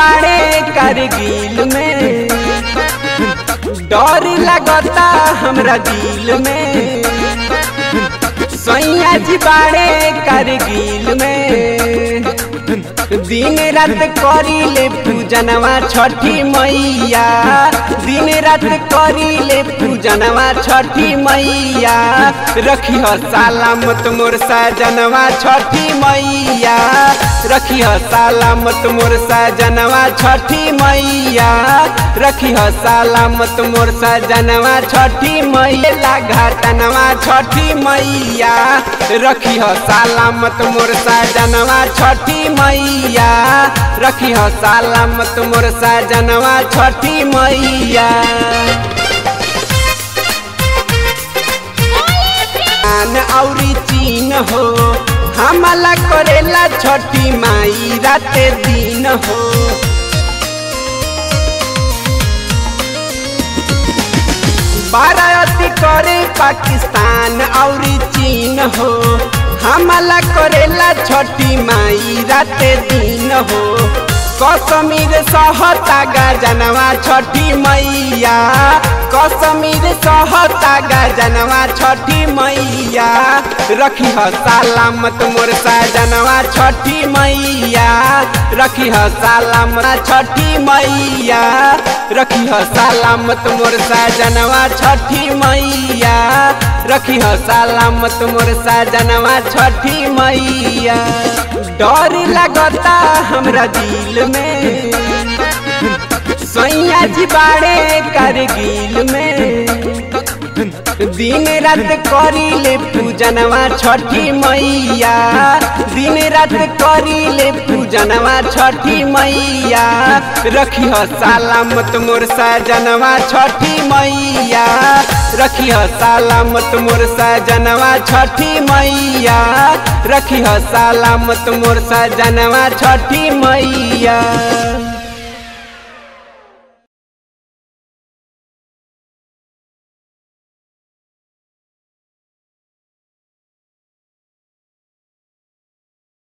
बाड़े करगिल में डर लगता हमरा दिल में सैया जी बाड़े करगिल में दिन रात करीले पूजनवा छठी मैया दिन रात करीले पूजनवा छठी मैया रखी हो सलामत मोर सजनवा छठी मैया रखी हो सलामत मोर सजनवा छठी मैया रखी हो सलामत मोर सजनवा छठी मैया घाटनवा छठी मैया रखी हो सलामत मोर सजनवा छठी मैया रखी हो सलामत मोर सजनवा छठी मैया आन औरी चीन हो हमला करेला छठी माई राते दिन हो बाराती करे पाकिस्तान औरी चीन हो हमला करेला छठी माई राते दिन हो कश्मीर सहता गजनवा छठी मैया कश्मीर सहता गजनवा छठी मैया रखी ह सलामत मोर सजनवा छठी मैया रखी ह सलामत छठी मैया रखी ह सलामत मोर सजनवा छठी मैया रखी ह सलामत मोर सजनवा छठी मैया डर लगता हमरा दिल में सैया जी बाड़े करगिल में दिन रात करीले पूजनवा छठी मैया दिन रात करीले पूजनवा छठी मैया रखी हो सलामत मोर सजनवा छठी मैया रखी हो सलामत मोर सजनवा छठी मैया रखी हो सलामत मोर सजनवा छठी मैया